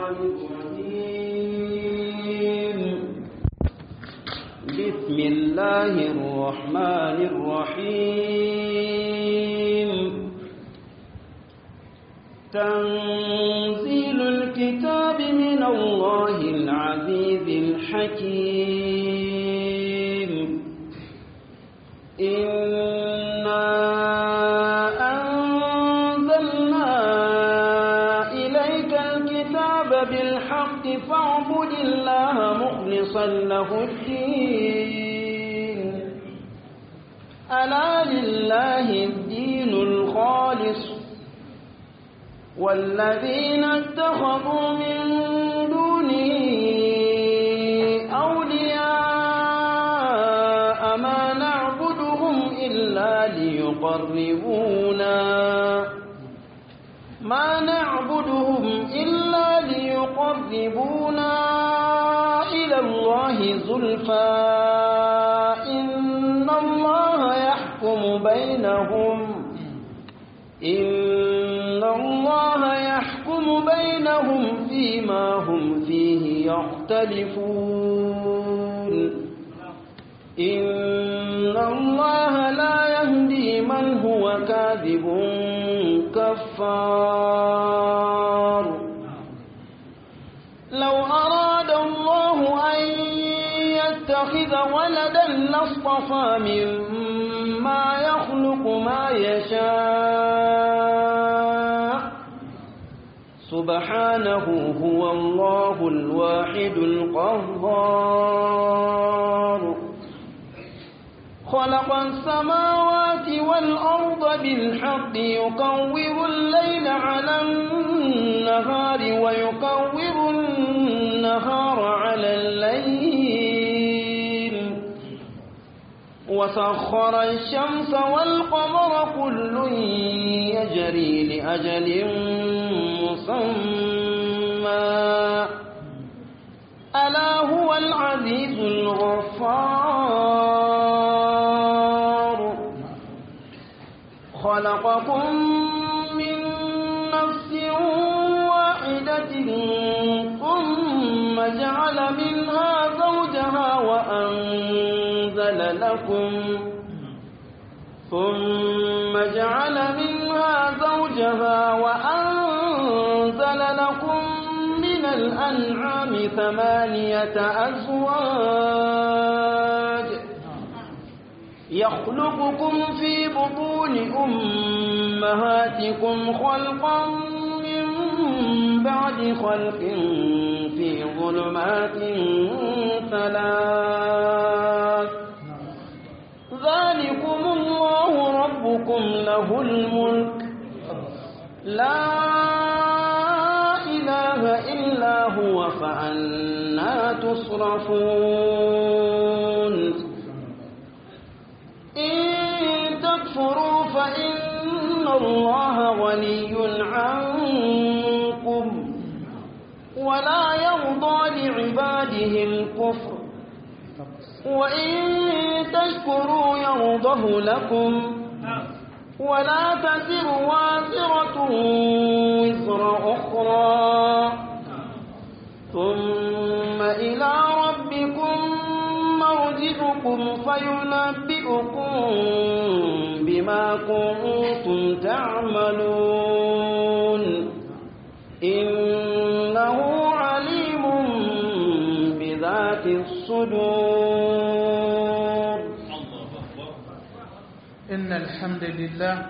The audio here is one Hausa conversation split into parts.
الشيطان الرجيم بسم الله الرحمن الرحيم تنزيل الكتاب من الله العزيز الحكيم إنا أنزلنا إليك الكتاب بالحق فاعبد الله مخلصا له الدين ألا لله الدين الخالص والذين اتخذوا من دونه أولياء ما نعبدهم إلا ليقربونا ما نعبدهم إلا ليقربونا إلى الله زلفى إن الله يحكم بينهم إن الله يحكم بينهم فيما هم فيه يختلفون إن الله لا يهدي من هو كاذب كفار لو أراد الله أن يتخذ ولدا لاصطفى مما يخلق ما يشاء سبحانه هو الله الواحد القهار خلق السماوات والأرض بالحق يكور الليل على النهار ويكور النهار على الليل وسخر الشمس والقمر كل يجري لأجل مسمى ألا هو العزيز الغفار خلقكم من نفس واحدة ثم جعل منها زوجها وأنزل لكم ثم جعل منها زوجها وأنزل لكم من الأنعام ثمانية أزواج يخلقكم في بطون أمهاتكم خلقا من بعد خلق في ظلمات ثلاث ذلكم الله ربكم له الملك لا إله إلا هو فأنا تصرفون إن تكفروا فإن الله غني عنكم ولا يرضى لعباده الكفر وإن تشكروا يرضه لكم ولا تزر وازرة وزر أخرى ثم إلى ربكم مرجعكم فينبئكم بما كنتم تعملون إنه عليم بذات الصدور إن الحمد لله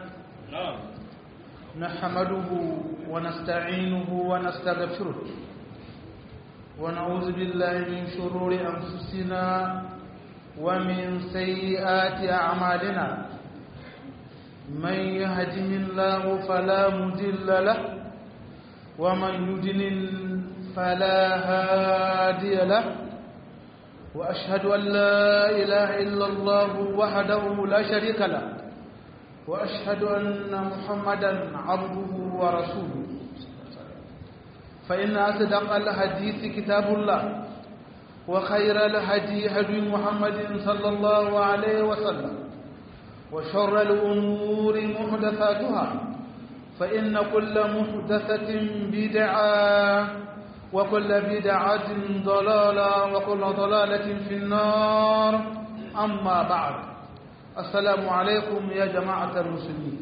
نحمده ونستعينه ونستغفره ونعوذ بالله من شرور أنفسنا ومن سيئات أعمالنا من يهده الله فلا مضل له ومن يضلل فلا هادي له وأشهد أن لا إله إلا الله وحده لا شريك له وأشهد أن محمدا عبده ورسوله فإن أصدق الحديث كتاب الله وخير الهدي هدي محمد صلى الله عليه وسلم وشر الأمور محدثاتها فإن كل محدثة بدعة وكل بدعة ضلالة وكل ضلالة في النار أما بعد السلام عليكم يا جماعة المسلمين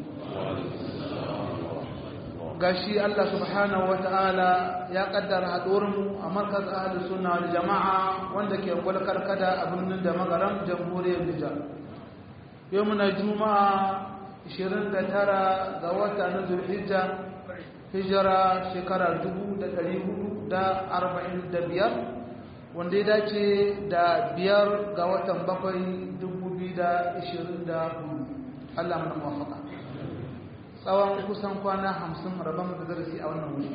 gashi Allah subhanahu wa ta'ala ya kaddara haɗuwarmu a markaz ahli sunna wal jama'a wanda ke gwalkar kada a birnin da magaran jamhuriyar Nijar yau muna juma'a 29 ga wata na zulhijja hijira shekara 1445 wanda ya dace da biyar ga watan bakwai 2024 Allah mana mafaka tsawon kusan kwana hamsin rabon da darasi a wannan wuri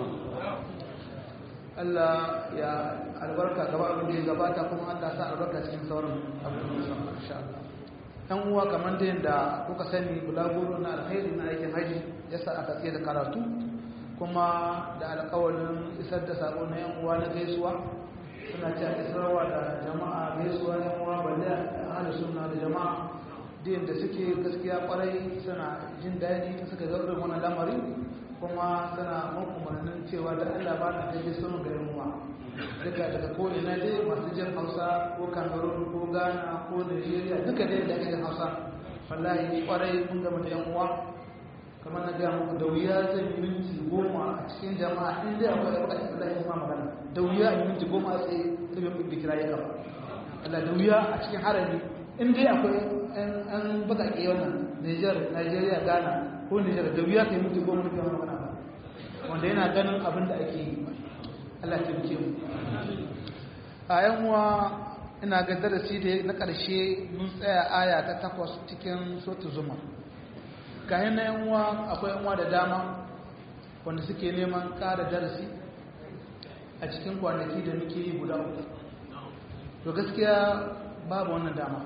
Allah ya albarka gaba abin da ya gabata kuma Allah sa albarka cikin sauran abin da musamman insha Allah ɗan uwa kamar da yadda kuka sani bulaguro na alkhairi na aikin haji ya sa aka tsaye da karatu kuma da alkawarin isar da sako na yan uwa na gaisuwa suna cewa isarwa da jama'a gaisuwa yan uwa balle ahli sunna da jama'a din da suke gaskiya kwarai suna jin daɗi ta suka ga irin wannan lamari kuma suna mun umarnin cewa da Allah ba na kai sun ga yan uwa duka daga ko ina dai masu jin Hausa ko Cameroon ko Ghana ko Nigeria duka dai da ake jin Hausa wallahi kwarai mun ga da yan uwa kamar na gaya muku da wuya zai yi minti goma a cikin jama'a in dai akwai da bukatar da ya ma magana da wuya yi minti goma a tsaye sai bai bi kira ya gaba Allah da wuya a cikin harami in dai akwai an bakake wannan Niger Nigeria Ghana ko Niger da wuya kai minti goma da magana ba wanda yana ganin abin da ake yi Allah ya taimake mu a yan uwa ina ga darasi da na ƙarshe mun tsaya aya ta takwas cikin sotu zuma kayan na yan uwa akwai yan uwa da dama wanda suke neman ƙara darasi a cikin kwanaki da muke yi guda uku to gaskiya babu wannan dama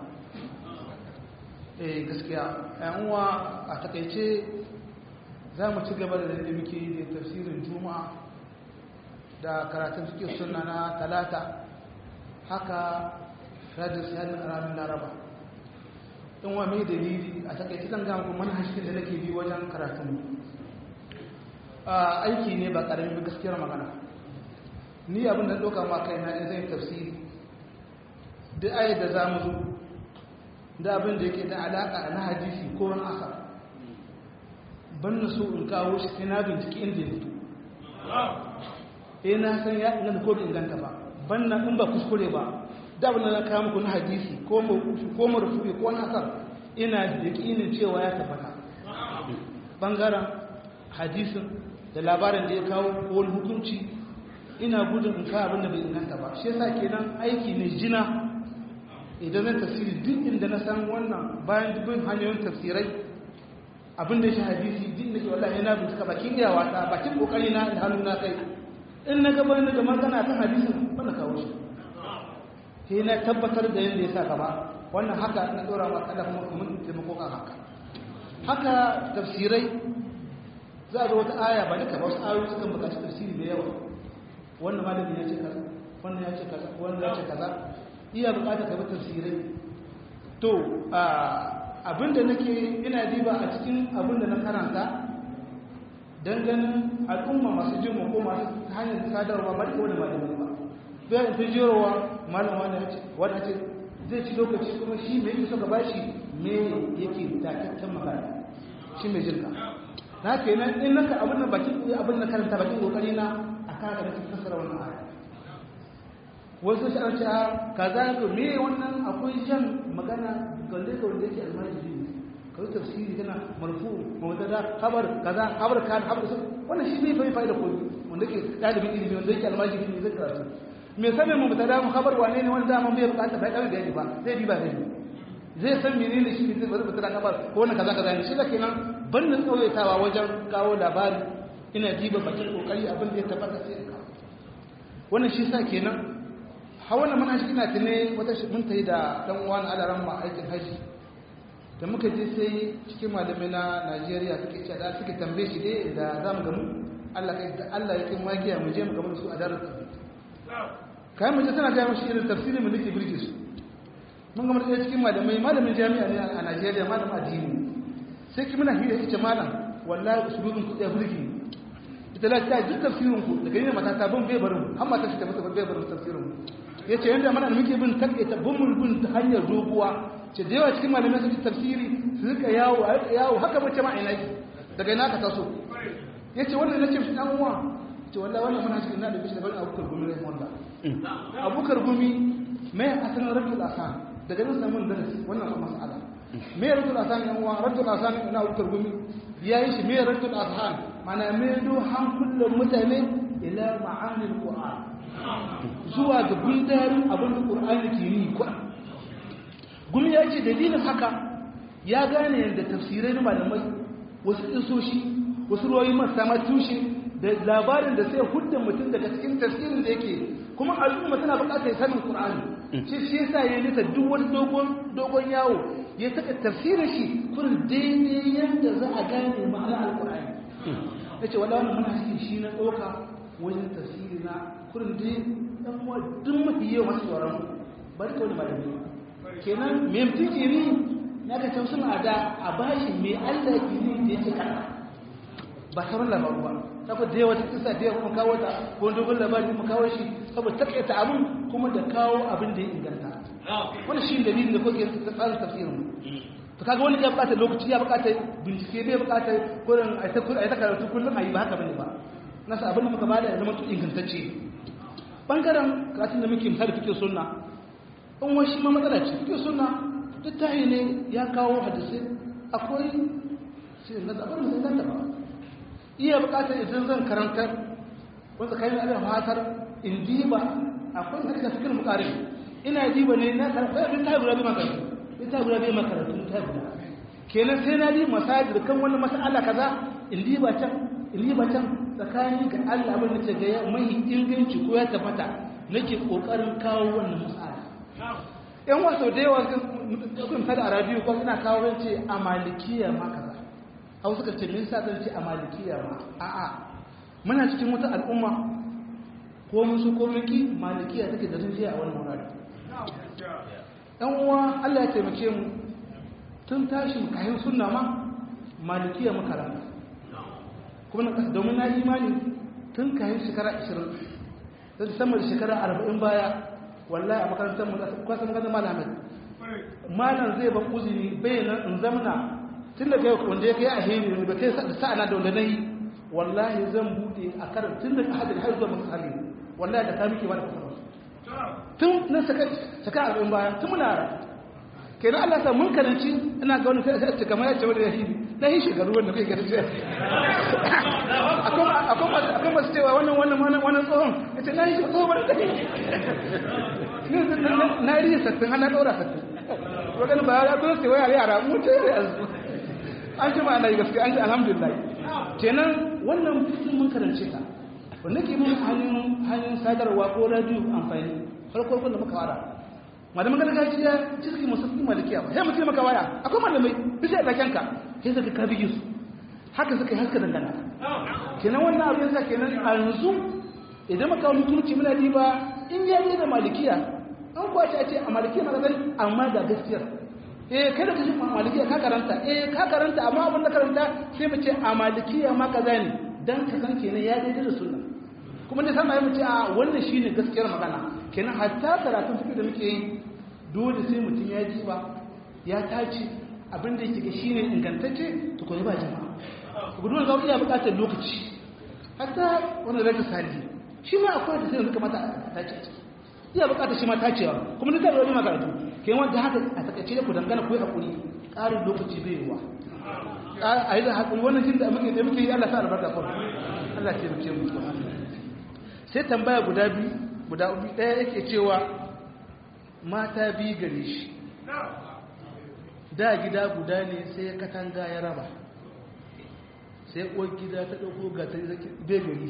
eh gaskiya yan uwa a takaice za mu ci gaba da da muke yi da tafsirin juma'a da karatun suke suna na talata haka rajin sayanin ranar laraba in wa mai dalili a takaice zan gama kuma manhajin da nake bi wajen karatun aiki ne ba karamin gaskiyar magana ni abin da ɗauka ma kai na zai tafsiri duk ayat da za mu zo da abin da yake da alaƙa na hadisi ko wani asa ban na so in kawo shi sai na binciki inda ya fito eh na san ya inganta ko bai inganta ba ban na in ba kuskure ba da abin da na kawo muku na hadisi ko mawufi ko marufufi ko nasar ina da yakinin cewa ya tabbata bangaren hadisin da labarin da ya kawo ko wani hukunci ina gudun in kawo abin da bai inganta ba shi yasa kenan aiki ne jina idan na tafsiri duk inda na san wannan bayan dubin hanyoyin tafsirai abin da shi hadisi duk da ke wallahi na bincika bakin iyawa ta bakin kokari na da hannu na kai in na gaba na da magana kan hadisin ba na kawo shi sai na tabbatar da yadda ya sa gaba wannan haka na ɗora ma kada kuma mun taimako kan haka haka tafsirai za a ga wata aya ba duka ba wasu ayoyi suka buƙaci tafsiri da yawa wannan malamin ya ce kaza wannan ya ce kaza wannan ya ce kaza iya buƙatar ka bi tafsirai to abinda nake ina diba a cikin abinda na karanta don ganin al'umma masu jin ko masu hanyar sadarwa ba da wani malamin ba bai ta jerowa malam wanda ya ce wanda ce zai ci lokaci kuma shi mai yake suka bashi me yake takakken magana shi mai jinka na ke nan in naka abin da bakin abin da karanta bakin kokari na a kaga da cikin fasara wannan aya wasu shi an ce a kaza to me wannan akwai jan magana galle ga wanda yake almajiri ne ka yi tafsiri kana marfu mawdada khabar kaza khabar kan khabar sun wannan shi bai bai fa'ida ko wanda yake dalibin ilimi wanda yake almajiri ne zai karatu me sanin mu mubtada mu khabar wane ne wanda mun bai bukata bai kawai bayani ba zai bi ba zai zai san menene shi zai bari mubtada khabar ko wannan kaza kaza ne shi da kenan bannin tsawaitawa wajen kawo labari ina diba bakin kokari abin da ya tabbata sai ka wannan shi sa kenan ha wannan manhaji ina tune wata mun tayi da dan uwan alaran ma aikin haji da muka je sai cikin malamai na Najeriya suke cewa da suke tambaye shi dai da zamu gamu Allah kai da Allah yake magiya mu je mu gamu su a darar kai mu je tana ga mushi irin tafsirin mu nake birge su mun ga mutum cikin malamai malamin jami'a ne a Najeriya malamin addini sai ki muna hira ita malam wallahi usulubin ku ya birge ita lafiya duk tafsirin ku daga yin mata ta bin bai barin har mata shi ta mutu bai barin tafsirin mu yace yanda mana da muke bin takaita bin mun bin ta hanyar doguwa ce da yawa cikin malamai sun tafsiri su rika yawo yawo haka mace ma ina daga ina ka taso yace wannan nace shi dan uwa ce wallahi wannan muna cikin na da bishi da bani abukar gumi rai wanda abukar gumi mai asalin rajul asan daga nan samun darasi wannan mas'ala mai rajul asan yan uwa rajul asan ina abukar gumi yayi shi mai rajul asan mana mai do hankulan mutane ila ma'anil qur'an zuwa ga gundarin abin da qur'ani ke yi ko gumi ya ce dalilin haka ya gane yadda tafsirai na malamai wasu isoshi wasu ruwayi masu ma tushe da labarin da sai hudda mutum daga cikin tafsirin da yake kuma al'umma tana buƙatar sanin Qur'ani shi shi yasa ya nita duk wani dogon dogon yawo ya saka tafsirin shi kurin daidai yadda za a gane ma'anar al-Qur'ani yace wala wannan muna cikin shi na doka wajen tafsiri na kurin dai dan uwa duk mafi yawa masu tsoron bari ka wani malami kenan me mutum ke ni na ka tafsirin a da a bashi me Allah ke ni da yake kana ba sauran labaru ba saboda da yawa ta kisa da yawa kawo ta ko dogon labari mu kawo shi saboda takaita abin kuma da kawo abin da ya inganta wani shi dalilin da kuke ta tsarin tafsirin mu to kaga wani ya bukata lokaci ya bukata bincike bai bukata kurin a ta a ta karatu kullum a yi ba haka bane ba nasa abin da muka bada ya zama ingantacce bangaren karatun da muke misali fike sunna in wani shi ma matsala ce fike sunna duk tahi ne ya kawo hadisi akwai sai na zaɓar mu zai ba iya bukatar idan zan karantar wanda kai na abin fatar in diba akwai da kake fikir mukari ina diba ne na karanta bin ta gura bi makarantu bin ta gura bi makarantu ta gura kenan sai na di masajid kan wani mas'ala kaza in diba can in diba can tsakani ga Allah abin da ce ga mai inganci ko ya tabbata nake kokarin kawo wannan mas'ala yan wasu da yawa sun tada a radio ko ina kawo rance a malikiya ma kaza hau suka ce min sa zan ce a malikiya ma a'a muna cikin wata al'umma ko musu ko miki malikiya take da rinjiya a wani wurare ɗan uwa Allah ya taimake mu tun tashi kayan sunna ma malikiya muka rana kuma na kasa domin na imani tun kayan shekara 20 da sama da shekara 40 baya wallahi a makarantar mu kwasa maganar malamin malam zai ba uzini bai nan in zamna tun da kai wanda ya kai a hini ne ba kai sa'ana da wanda na yi wallahi zan bude a karin tun da hadin har zuwa masu hali wallahi da ta muke ba da kasar tun na saka arba'in baya tun muna ra kenan Allah sa mun karanci ina ga wani sai ce kamar ya ce wani ya hini na yi shekaru wanda kai gari ce akwai masu cewa wannan wannan wannan tsohon ya ce na yi shekaru wani kai na yi sattin hana ɗaura sattin wadannan ba ya kuma sai wayar yara mu ce yanzu an ji ma'ana gaske an ji alhamdulillah kenan wannan fitin mun karance ta wanda ke mun hanyar hanyar sadarwa ko radio amfani farko da muka fara malaman gargajiya cikin musulmi malikiya ba sai mutum maka waya akwai malamai bisa da kanka sai suka ka bige su haka suka yi haska dangana kenan wannan abin yasa kenan a yanzu idan maka wani turci muna diba in ya da malikiya an kwace a ce a malikiya na gani amma da gaskiyar eh kada ka ji malikiya ka karanta eh ka karanta amma abin da karanta sai mu ce a malikiya ma kaza ne dan ka san kenan ya daidai da sunna kuma da sama ya mu ce a wannan shine gaskiyar magana kenan hatta karatun fiqh da muke yi dole sai mutum ya ji ba ya tace abin da yake ga shine ingantacce to ko ba jama'a gudun ga iya buƙatar lokaci hatta wannan rage sali shi ma akwai da sai suka mata a tace a ciki iya buƙatar shi ma tacewa kuma duk da wani makaratu kai wanda haka a takaice da ku dangana ku yi hakuri ƙarin lokaci bai yiwa a yi da hakuri wannan jin da muke da muke yi Allah sa albarka kawai Allah ce muke mu sai tambaya guda biyu guda biyu ɗaya yake cewa mata biyu gare shi da gida guda ne sai ya katanga ya raba sai uwar gida ta ɗauko gatari zaki bai gari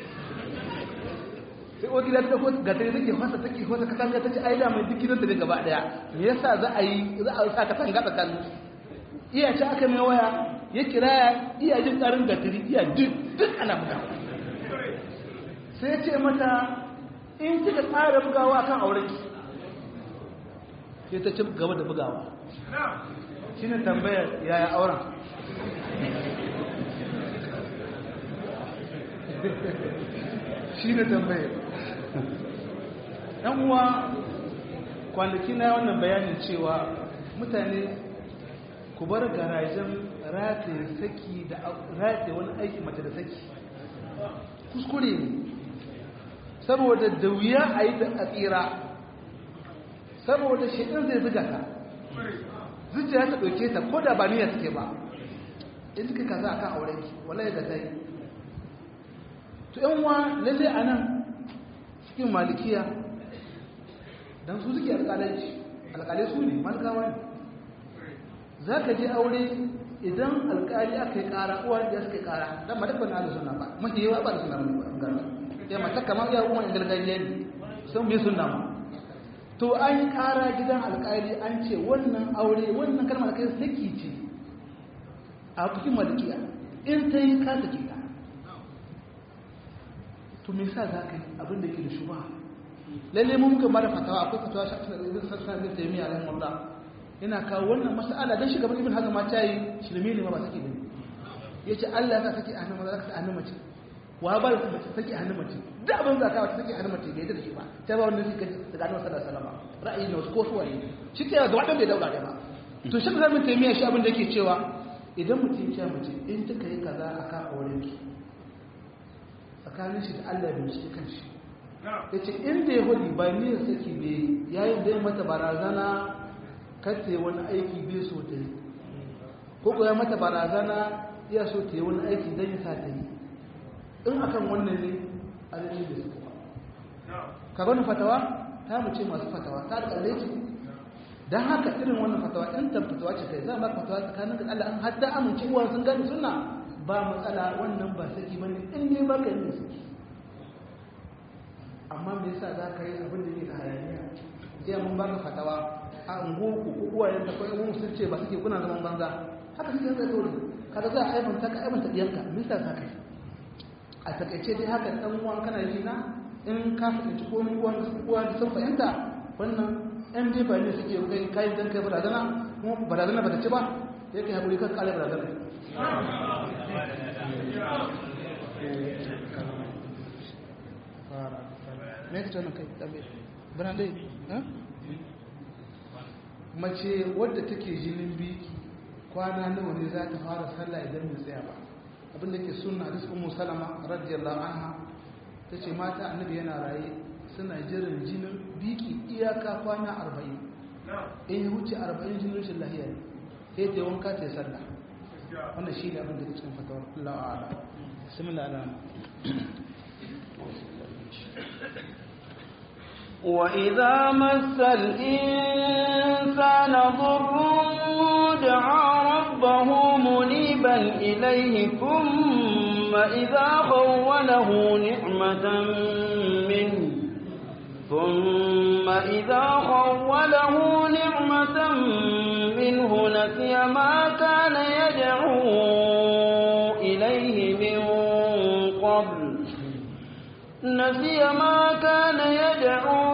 sai uwar gida ta ɗauko gatari zaki fasa take fasa katanga ta ce ai da mai duk gidan da ne gaba ɗaya me yasa za a yi za a sa katanga tsakanin iya ce aka mai waya ya kira iya jin tsarin gatari iya duk duk ana bugawa sai ce mata in kika tsara bugawa kan aurenki sai ta ci gaba da bugawa shi ne tambayar yaya auren shi ne tambaye ɗan uwa kwanaki na wannan bayanin cewa mutane ku bar garajen rataye saki da rataye wani aiki mace da saki kuskure ne saboda da wuya a yi da tsira saboda shaɗin zai zuga ta zuciya ta ɗauke ta ko da ba niyyar suke ba in suka kaza a kan aurenki wallahi da ta yi to yan wa lalle a nan cikin malikiya don su suke alƙalanci alƙalai su ne malikawa ne za ka je aure idan alƙali aka yi ƙara uwa da suka yi ƙara don ma dabba na da suna ba mafi yawa ba da suna ba ya mata kamar ya umar gargajiya ne sun bi suna ma to an yi ƙara gidan alƙali an ce wannan aure wannan kalmar kai saki ce a cikin malikiya in ta yi ka sake ta to me sa za ka yi abin da ke da shuba lalle mun muka bada fatawa akwai fatawa shi a cikin sassan da ta yi miya alaihi wallah yana kawo wannan mas'ala dan shugaban ibn hazm ma ta yi shirme ne ma ba sake bane yace Allah ya sa sake a hannun maza ka sa a hannun mace wa ba da mace sake a hannun mace duk abin da ka wata sake a hannun mace bai da shi ba ta ba wanda suka daga annabi sallallahu alaihi wasallam ra'ayi ne wasu ko su waye shi ke ga wadan bai daura da ba to shi da mun taimiya shi abin da yake cewa idan mutum ya mace in kika yi kaza akan auren ki tsakanin shi da Allah bai shi kanshi yace inda ya hudu ba ni saki bai yayin da ya mata barazana kace wani aiki bai so ta yi ko ko ya mata barazana ya so ta yi wani aiki dan ya sa ta yi in akan wannan ne alimi da suka ba ka gani fatawa ta mu ce masu fatawa ta da ce dan haka irin wannan fatawa in ta fatawa ce kai za ma fatawa tsakanin da Allah an hadda amince uwa sun gani sunna ba matsala wannan ba saki bane in ne ba ka yi saki amma me yasa za ka yi abin da ne da hayaniya sai mun baka fatawa a unguwarku ko uwayen ta kai mun sun ce ba suke kuna zaman banza haka suke zai dole kaga za a aibanta ka aibanta diyanka me yasa za ka yi a takaice dai haka dan uwan kana yi na in ka fahimci ko ni uwan uwan sun fahimta wannan ɗan dai ba ne suke kai kayan dan kai barazana kuma barazana ba ta ci ba sai kai hakuri kan kare barazana me ka tana kai dabe bana dai mace wadda take jinin biki kwana nawa ne za ta fara sallah idan bai tsaya ba abinda ke sunna hadis ummu salama radiyallahu anha tace mata annabi yana raye suna jiran jinin biki iyaka kwana 40 in ya wuce 40 jinin shi lahiya ne sai ta wanka ta sallah wannan shi ne abin da ke cikin fatawar Allah a'ala bismillah ala وإذا مس الإنسان ضر دعا ربه منيبا إليه ثم إذا خوله نعمة منه ثم إذا خوله نعمة منه نسي ما كان يدعو إليه من قبل نسي ما كان يدعو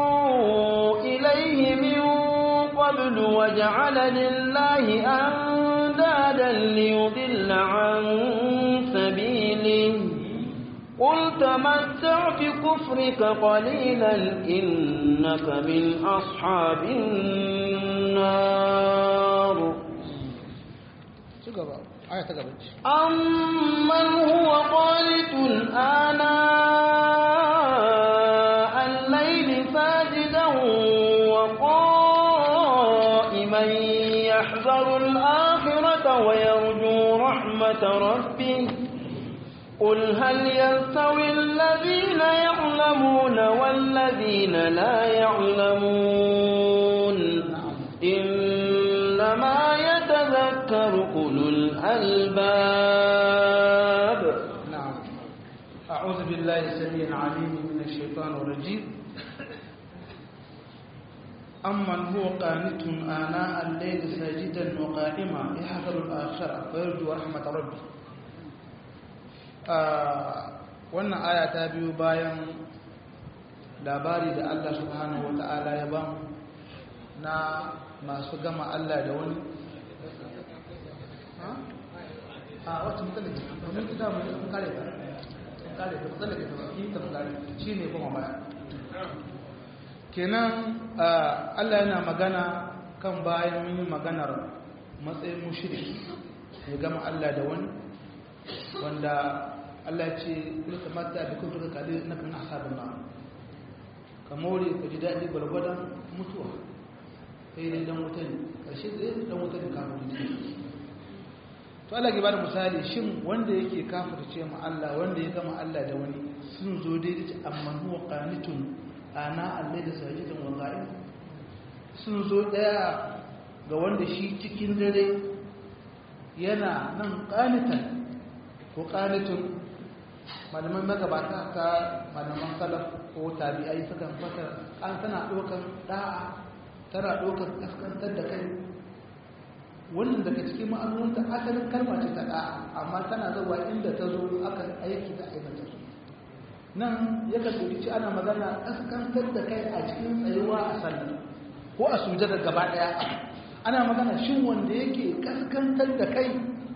إليه من قبل وجعل لله أندادا ليضل عن سبيله قل تمتع بكفرك قليلا إنك من أصحاب النار أمن هو قانت آناء الليل ساجدا وقائما يحذر الآخرة ويرجو رحمة ربه قل هل يستوي الذين يعلمون والذين لا يعلمون إنما يتذكر أولو الألباب نعم أعوذ بالله السميع العليم من الشيطان الرجيم أمن هو قانت آناء الليل ساجدا وقائما يحذر الآخرة ويرجو رحمة ربه wannan aya ta biyu bayan labari da Allah subhanahu wata'ala ya ba na masu gama Allah da wani a wacce mutane domin ita mai sun kare ta kare ta tsallake ta baki ta kare shine kuma baya kenan Allah yana magana kan bayan mun yi maganar matsayin mushriki ya gama Allah da wani wanda Allah ce kulka mata bi kun tuka kadi na kan asabun na ka more ka ji daɗi gwargwadon mutuwa sai dai dan wuta ne ƙarshe dai dan wuta ne kafin ne to Allah ke bada misali shin wanda yake kafirce mu Allah wanda ya gama Allah da wani sun zo dai da amma huwa qanitun ana Allah da sajidan wa qa'im sun zo daya ga wanda shi cikin dare yana nan qanitan ko qanitun malaman magabata ta malaman salaf ko tabi'ai sukan fata an tana ɗaukar da'a tana ɗaukar kaskantar da kai wannan daga cikin ma'anunta asalin kalma ce ta da'a amma tana zuwa inda ta zo aka aiki da aikata su nan ya kasance ci ana magana kaskantar da kai a cikin tsayuwa a sallah ko a sujada gaba ɗaya ana magana shin wanda yake kaskantar da kai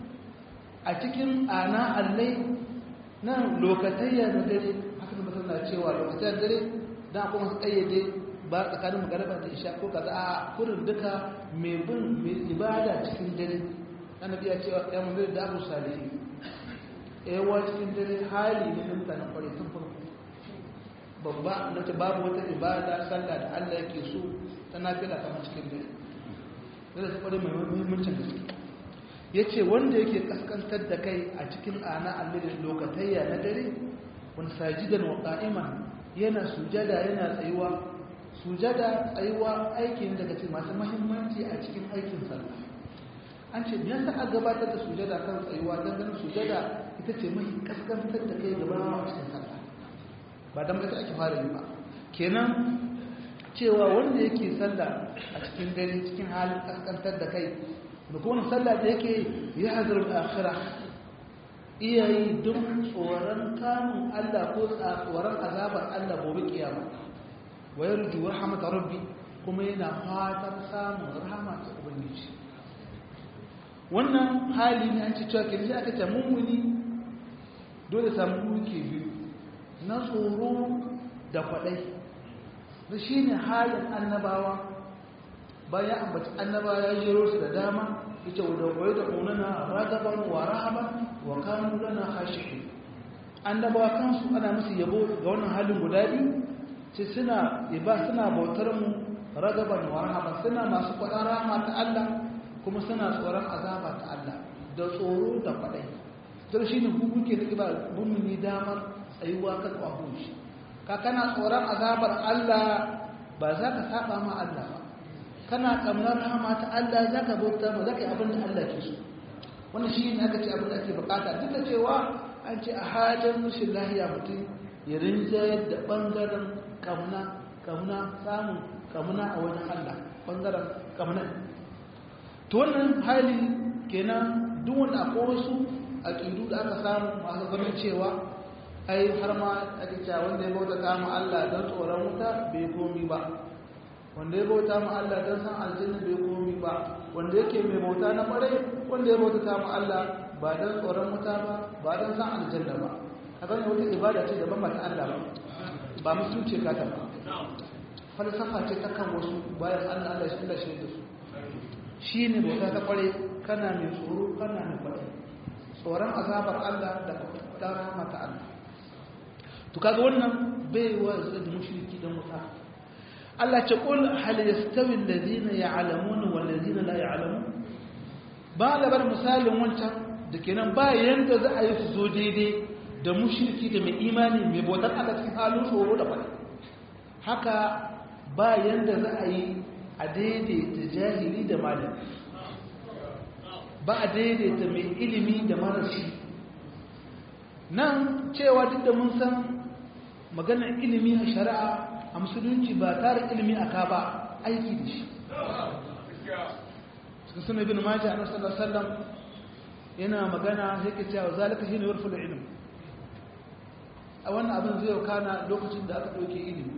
a cikin ana allai nan lokatayya na dare haka da mutum na cewa lokatayya dare da kuma su kayyade ba tsakanin magaraba da isha ko kaza a kurin duka mai bin mai ibada cikin dare annabi ya cewa ya mun da abu salihi yawa cikin dare hali ne na mutanen kwarai tun farko babba na ce babu wata ibada sallah da Allah yake so ta nafila kamar cikin dare dole su kwarai mai muhimmancin gaske ya ce wanda yake kaskantar da kai a cikin ana allilin lokatayya na dare wani sajidan wa ƙa'iman yana sujada yana tsayuwa sujada tsayuwa aikin daga cikin masu mahimmanci a cikin aikin sallah an ce ya sa a gabatar da sujada kan tsayuwa don ganin sujada ita ce mai kaskantar da kai gaba a cikin sallah ba don ita ake fara yi ba kenan cewa wanda yake sallah a cikin dare cikin halin kaskantar da kai da kuma sallah da yake ya hazar akhirah iyayi duk tsoron kamun Allah ko tsoron azabar Allah gobe kiyama wa yarju rahmat rabbi kuma yana fatan samun rahama ta ubangiji wannan hali ne an ci cewa kin ji aka ce mummuni dole samu duke biyu na tsoro da kwadai da shine halin annabawa bayan ambaci annaba ya jero su da dama yace wa dawai da kunana ragaban wa rahaban wa kanu lana khashi'in annabawa kansu ana musu yabo ga wannan halin guda biyu sai suna iba suna bautar mu ragaban wa rahaban suna masu kwadan rahama ta Allah kuma suna tsoron azaba ta Allah da tsoro da kwadai don shi ne hukuke da kiba bumini damar tsayuwa kan kwahun shi ka kana tsoron azabar Allah ba za ka saba ma Allah ba kana kamnar rahama ta Allah za ka bauta ma za ka yi abin da Allah ke so wani shi ne aka ce abin da ake bukata duk da cewa an ce a hajjar rashin lahiya mutum ya rinjayar da ɓangaren kamuna kamuna samun kamuna a wajen Allah ɓangaren kamuna to wannan hali kenan duk wanda akwai wasu aƙidu da aka samu masu ganin cewa ai har ma ake cewa wanda ya bauta kama Allah don tsoron wuta bai komi ba wanda ya bauta ma Allah don san aljanna bai komi ba wanda yake mai bauta na kwarai wanda ya bauta ma Allah ba don tsoron wuta ba ba don san aljanna ba a gani wata ibada ce daban mata Allah ba ba musulunci ka ta ba falsafa ce ta kan wasu bayan Allah Allah shi Allah shi da su shi ne bauta ta kwarai kana mai tsoro kana mai kwarai tsoron azabar Allah da kwatar rahama ta Allah to kaga wannan bai wa da mushriki dan wuta Allah ce kul hal yastawi alladhina ya'lamuna wal ladina la ya'lamun ba labar misalin wancan da kenan ba yanda za a yi su zo daidai da mushriki da mai imani mai bautar Allah cikin halin tsoro da fadi haka ba yanda za a yi a daidaita jahili da malami ba a daidaita mai ilimi da marashi nan cewa duk da mun san maganar ilimi a shari'a a musulunci ba tare ilimi a ka ba aiki da shi cikin suna bin maji a nasarar sallam yana magana sai ke cewa zalika shi ne warfula ilimi a wannan abin zai kana lokacin da aka ɗauke ilimi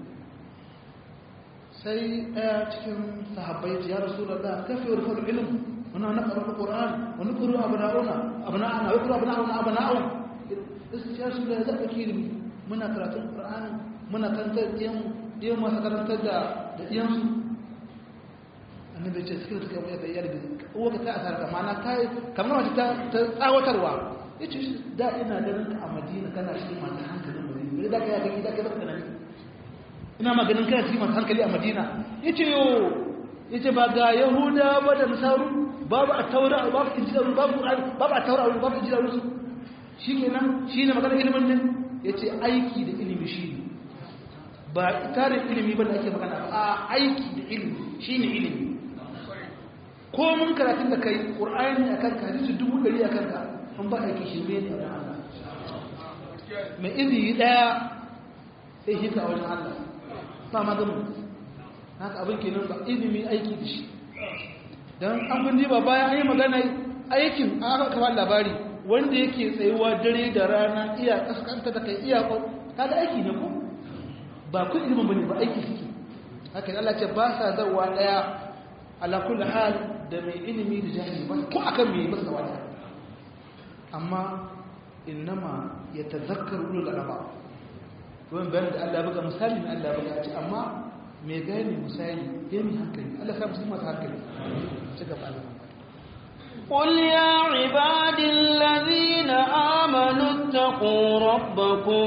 sai ɗaya cikin sahabbai ya rasu da ɗaya kafi warfula ilimi muna na ƙarar ƙoran wani kuru abu na'una abu na'ana wai kuru abu na'una abu na'un gaskiya su da zaɓa ilimi muna karatun ƙur'ani muna kantar ɗiyan ɗiyan masu karantar da da ɗiyansu annabi ce suka suka yi da iyali uwa ka ta asara ka mana ta kamar wata ta tsawatarwa ya ce da ina ganin ka a madina kana cikin masu hankalin madina bai da ka yi gani da ka zaka nan ina maganin kana cikin masu hankali a madina ya ce yo ya ce ba ga yahuda ba da nasaru babu a taura babu injila babu babu a taura babu injila su shi kenan shi ne maganar ilimin nan ya ce aiki da ilimi shi ne ba tarin ilimi ba da ake magana ba a aiki da ilimi shi ne ilimi ko mun karatun da kai ƙur'ani a kanka hadisi dubu ɗari a kanka an ba aiki shi ne ne a Allah mai izini ɗaya sai shi ka wajen Allah ba ma gamu haka abin kenan ba ilimi aiki da shi don an kun ba bayan an yi magana aikin an aka kama labari wanda yake tsayuwa dare da rana iya kaskanta da kai iya kaga aiki ne ko ba kun ilimin bane ba aiki suke haka Allah ce ba sa zawa daya ala kulli hal da mai ilimi da jahili ba ko akan me ba zawa daya amma innama yatazakkaru ulul albab wannan bayan da Allah ya buga misali ne Allah ya buga ci amma me gane misali yayin hankali Allah ya sa musu hankali ci gaba Allah قل يا عباد الذين آمنوا اتقوا ربكم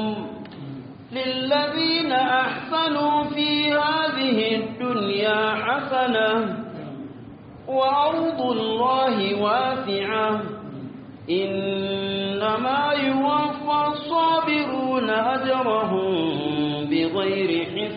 للذين أحسنوا في هذه الدنيا حسنة وأرض الله واسعة إنما يوفى الصابرون أجرهم بغير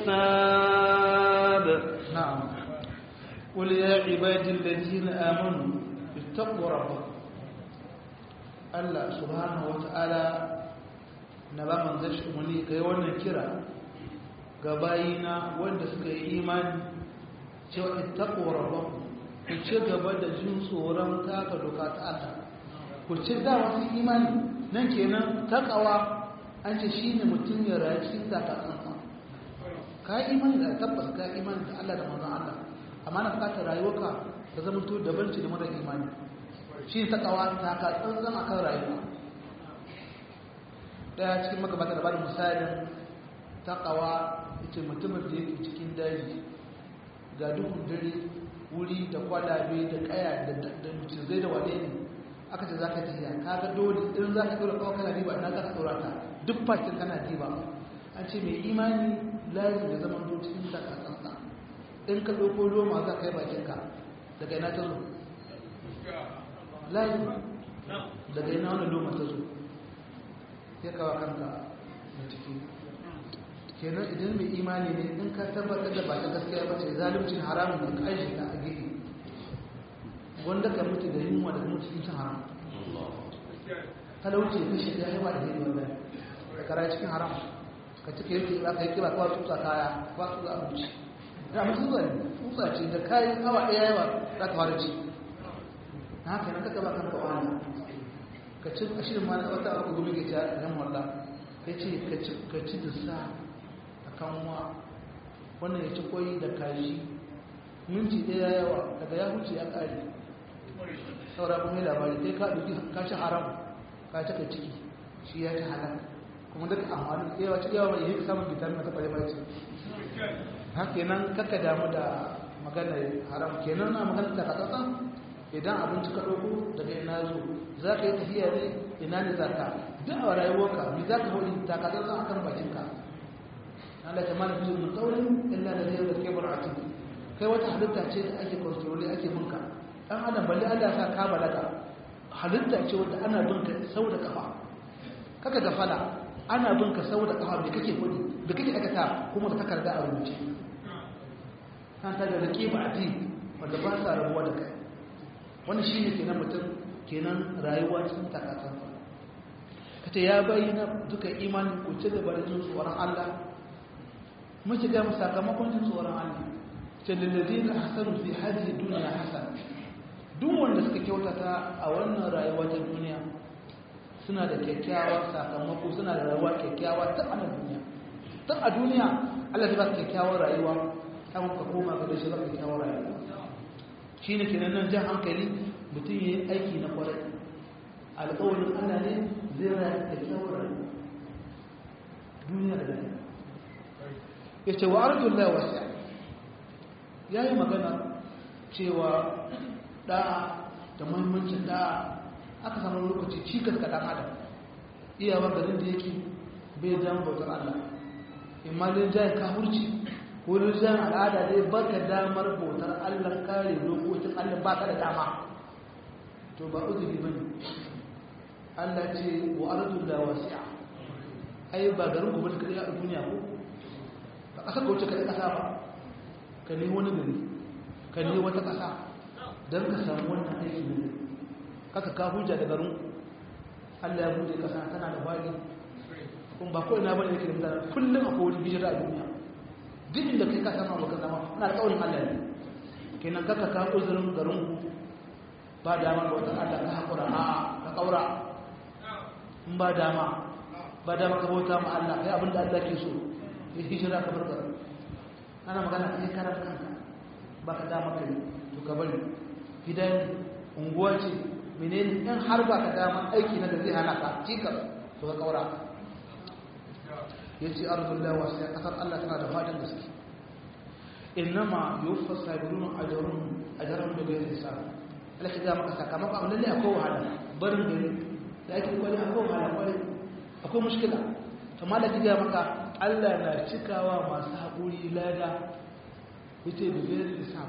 حساب نعم قل يا عبادي الذين آمنوا اتقوا ربكم الله سبحانه وتعالى na ba manzan shi umarni ga yi wannan kira ga bayina wanda suka yi imani cewa ittaqwa rabbakum ku ci gaba da jin tsoron taka doka ta Allah ku ci da wasu imani nan kenan takawa an ce shine mutum ya rayu cikin taka tsantsa ka yi imani da tabbas ka yi imani da Allah da manzon Allah amma na bukatar rayuwarka ta zama to daban ce da mara imani shi takawa taka tsantsan akan rayuwa daya cikin magabata da bada misalin takawa ita mutumin da yake cikin daji ga dukkan dare wuri da kwalabe da kaya da mucizai da wane ne aka ce za ka tafiya ka ga dole in za ka dole kawai kana riba ina ka tsora ta duk fakin kana riba an ce mai imani layi da zaman zo cikin takasansa in ka ɗauko roma za ka yi bakinka daga ina ta zo layi daga ina wani loma ta zo ya kawo kanka da ciki kenan idan mai imani ne in ka tabbatar da ba ta gaskiya ba ce zalimcin haramun da ka aishe ta a gefe wanda ka mutu da yunwa da mutu cikin haram talauci ka shiga ya ba da hiri wanda ka kara cikin haram ka cika yake ba ka yi kira kawai tutsa kaya ba su za a wuce ya mutu zuwa ne tutsa ce da kayan awa ɗaya yawa za ka fara ci na haka nan kaka ba kanka wani ka ci a shirin mana wata abu gumi ke ta nan wallah ya ce ka ci da sa a kanwa wannan ya ci koyi da kashi minti ɗaya yawa daga ya huce ya ƙare saura kuma yi labari sai ka ɗauki kashi haram ka cika ciki shi ya ci halal kuma duka amfani yawa ci yawa mai yi samun vitamin ta ƙware ce haka nan kakka damu da maganar haram kenan na maganar da ka idan abinci ka ɗauko daga ina zo za ka yi tafiya ne ina ne za ka duk a rayuwarka mai za ka hori takatar zan akan bakinka Allah ta mana fiye min kaurin illa da zai da kebar a ciki kai wata halitta ce da ake kontroli ake binka ɗan adam balle Allah sa ka balaga halitta ce wadda ana binka sau da kafa kaka gafala ana binka sau da kafa da kake kudi da kake aikata kuma da takarda a rubuce kan ta da rike ba a wanda ba sa rabuwa da kai wani shi ne kenan mutum kenan rayuwa cikin takatan ka ce ya bayyana duka imanin kuce da bari jin tsoron Allah muke ga sakamakon jin tsoron Allah ce lillazi na hasanu fi hadihi duniya hasan duk wanda suka kyautata a wannan rayuwa ta duniya suna da kyakkyawar sakamako suna da rayuwa kyakkyawa ta a duniya ta a duniya Allah zai ba su kyakkyawar rayuwa ta muka koma ga shi ba kyakkyawar rayuwa shi ne kenan nan jan hankali mutum ya yi aiki na kwarai alƙawarin ana ne zai raya da kyawar duniya da duniya ya ce wa arjun lai wasiya ya yi magana cewa ɗa'a da muhimmancin ɗa'a aka samu lokaci cikas ga ɗan adam iyawa garin da yake bai jan bautar Allah imma dai jayin kafurci ko dai jayin al'ada dai baka damar bautar Allah kare dokokin Allah ba ka da dama to ba uzuri bane Allah ce wa ardul la wasi'a ai ba garin ku bane kai a duniya ko ka kasa ka wuce kai kasa ba ka ne wani gari ka ne wata kasa dan ka samu wannan aiki ne kaka ka hujja da garin Allah ya bude kasa tana da bagi kun ba kawai na bane yake da mutane kullum akwai wani hijira a duniya duk inda kai ka samu abokan zama ana da kaurin Allah ne kenan kaka ka uzurin garin ku ba dama ga wata Allah ka hakura a ka kaura in ba dama ba dama ka bauta ma Allah kai abin da Allah ke so ya hijira ka bar garin ana magana kai karan kanka ba ka dama kai to ka bari gidan unguwa ce menene in har ba ka dama aiki na da zai hana ka cikar to ka kaura ya ce arzullah wasu ya kasar Allah tana da fadin gaske innama yuwaffa sabirun ajrun ajrun da bai sa Allah ya ga maka sakamako amma lalle akwai wahala barin gari da ake kwari akwai wahala kwari akwai mushkila to malaka ga maka Allah na cikawa masu haƙuri lada yace da bai sa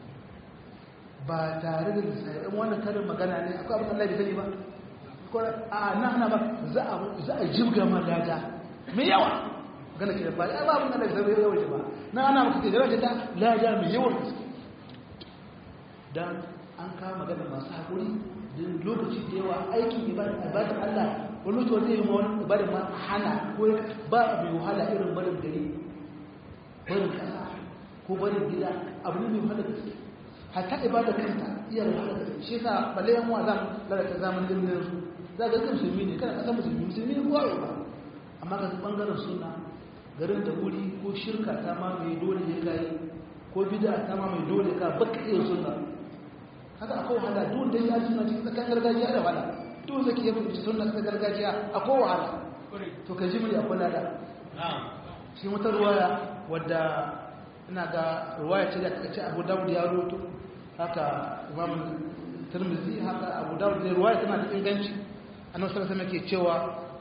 ba tare da lissafi in wannan karin magana ne akwai abin Allah bai sani ba ko a na ana ba za a za a jibga ma lada mai yawa gana ke da ba ya babu nan da zai yawa ba na ana maka ke jira ta laja mai yawan gaske dan an kawo magana masu hakuri din lokaci da yawa aikin ibadar Allah wani to zai yi ma wani ibadar ma hana ko ba mai wahala irin barin gari barin kasa ko barin gida abu ne mai wahala gaske hatta ibadar kanta iya da wahala gaske shi yasa balle yan wa zan lalata zamanin din su za ga kan musulmi ne kana kasan musulmi musulmi ne ko ba amma ga bangaren suna garin da wuri ko shirka ta ma mai dole ya kai ko bid'a ta ma mai dole ka baka iya sunna haka akwai wahala duk da ya suna cikin tsakan gargajiya da wahala duk zaki ya fahimci sunna ta gargajiya akwai wahala to ka ji mu akwai lada shi wata ruwaya wadda ina ga ruwaya ce da aka ce Abu Dawud ya roto haka Imam Tirmidhi haka Abu Dawud da ruwaya tana da inganci annabi sallallahu alaihi wasallam ke cewa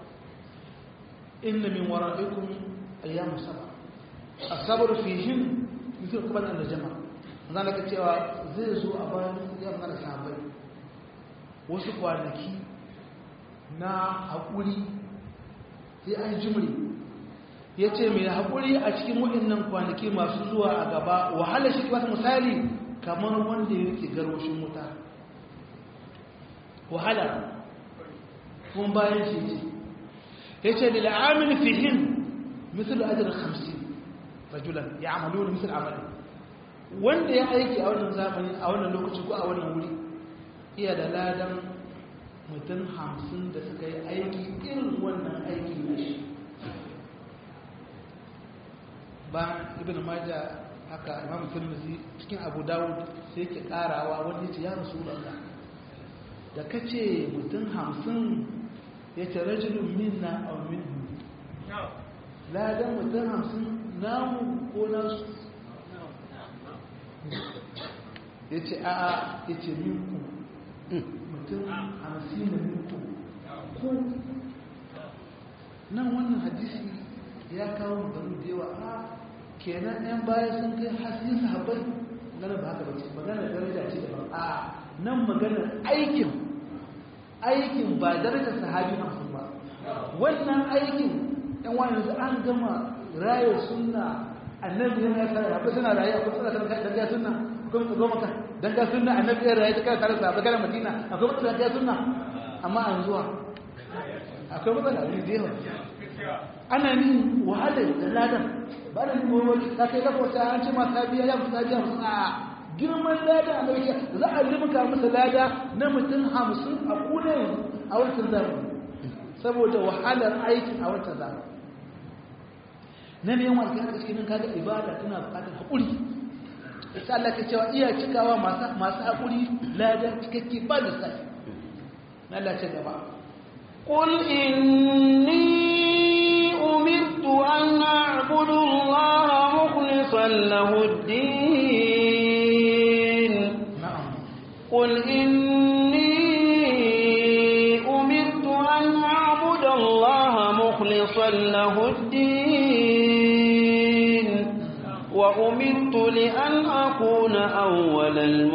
inna min wara'ikum ayyam sab'a as-sabr fihim mithl qabl al-jama zan ka cewa zai zo a bayan ya mana sahabbai wasu kwanaki na hakuri sai an jimri yace mai hakuri a cikin waɗannan kwanaki masu zuwa a gaba wahala shi ba misali kamar wanda yake garwashin wuta wahala kuma bayan shi ce ya ce da la'amil fihin misal ajiyar hamsin rajulan ya amalu da misal amalin wanda ya aiki a wannan zamani a wannan lokaci ko a wannan wuri iya da ladan mutum hamsin da suka yi aiki irin wannan aiki na shi ba ibn maja haka imam tirmidhi cikin abu dawud sai ke karawa wanda ya ce ya rasulullah da kace mutum hamsin ya ce rajulun minna a minhu ladan mutum hamsin namu ko nasu ya ce a'a ya ce minku mutum hamsin da minku ku nan wannan hadisi ya kawo maganin da yawa a kenan yan baya sun kai hasi sahabbai magana ba haka bace magana daraja ce daban a nan maganar aikin aikin ba darajar sahabi hamsin ba wannan aikin yan wani yanzu an gama rayar sunna annabi yana tare akwai suna raye akwai suna tare da ga sunna akwai mutu goma kan dan ga sunna annabi ya raye ta tare da bagara madina akwai mutu da sunna amma an zuwa akwai matsala ne da yawa ana nin wahala da ladan ba da nin wani ta kai kafa wata an ce ma sabiya ya fi sabiya musu a girman lada a lauke za a limka masa lada na mutum hamsin a kuna a wancan zamani saboda wahalar aiki a wancan zamani na ne yawan alkiyar cikin kaga ibada tana bukatar haƙuri isa Allah ke cewa iya cikawa masu haƙuri lada cikakke ba da sai na Allah ce gaba قل إني أمرت أن أعبد الله مخلصا له الدين na'am قل إني أمرت أن أعبد الله مخلصا له الدين وأمرت لأن أكون أول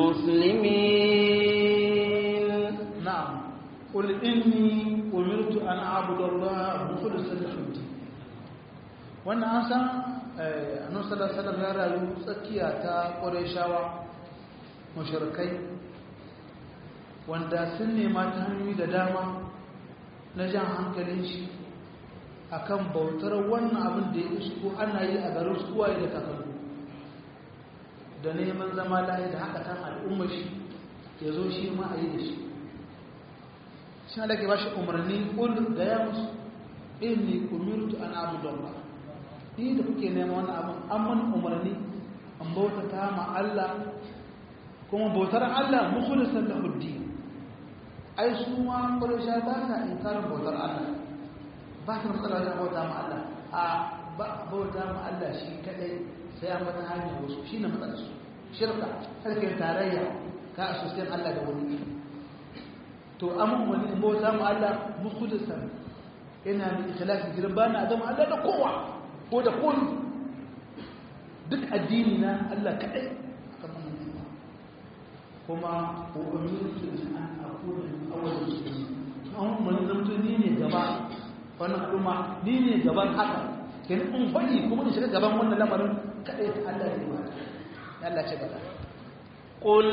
المسلمين na'am qul inni umirtu an a'budu Allah mukhlishan lahu din wannan an san eh, annabi sallallahu alaihi wasallam ya rayu tsakiya ta Qurayshawa mushrikai wanda sun nema ta hanyoyi da dama na jan hankalin shi akan bautar wannan abin da ya isko ana yi a garin su uwaye da kakanni da neman zama layi da haka kan al'ummar shi ya zo shi ma a yi da shi shi ne ke ba shi umarni ƙul da ya musu inni umirtu an abu Allah ni da kuke nema wannan abin an mana umarni an bautata ma Allah kuma bautar Allah mukhlisan lahu din ai su ma quraysha ba sa inkarin bautar Allah ba su matsala wajen bauta ma Allah a ba bauta ma Allah shi kadai sai an mata hanyar wasu shi ne matsalar su shirka sarkin tarayya ka asusiyan Allah da wani to amma wani in bauta ma Allah mukhlisan ina da ikhlasi gidan bana adam Allah da kowa ko da kun duk addini na Allah kadai kamar nan kuma umirtu an akuna min awwal muslimin an mun zamto ni ne gaba wannan kuma ni ne gaban haka kenan in fadi kuma in shiga gaban wannan lamarin kadai ta Allah ne ba Allah ce gaba قل